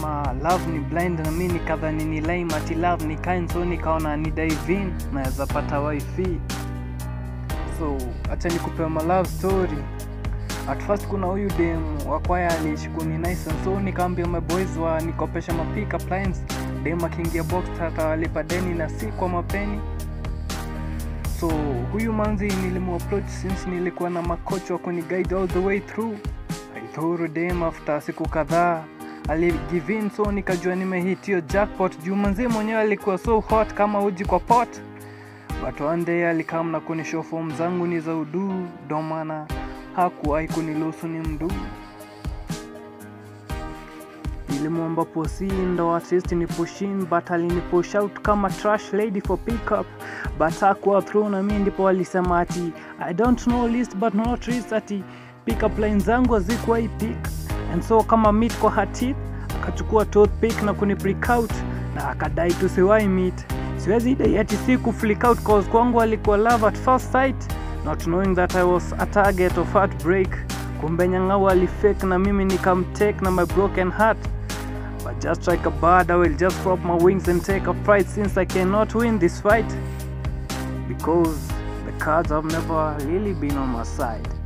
alisema love ni blind na mi nikadhani ni lime ati love ni kind so nikaona ni dive in naweza pata wifi so acha nikupewa ma love story at first kuna huyu dem wakwaya alishikuni nice and so nikaambia maboys wa nikopesha mapick up lines dem akiingia box atawalipa deni na si kwa mapeni so huyu manzi nilimuapproach since nilikuwa na makocha wa kuniguide all the way through aidhuru dem after siku kadhaa aligivin so nikajua nimehitio jackpot juu manzi mwenyewe alikuwa so hot kama uji kwa pot but one day alikam na kunishow form zangu ni za uduu ndo maana hakuwahi kuniluhusu ni mduu nilimwomba posi ndo at least ni pushin but alinipush out kama trash lady for pickup but hakuwa through na mi ndipo alisema ati i don't know list but not list ati pickup line zangu hazikuwahi pick and so kama meet kwa hatit akachukua toothpick na kuni break out na akadai tusiwahi meet siwezi dai ati si ku flick out cause kwangu alikuwa love at first sight not knowing that i was a target of heartbreak kumbe nyang'au alifake na mimi nikamtake na my broken heart but just like a bird i will just drop my wings and take a flight since i cannot win this fight because the cards have never really been on my side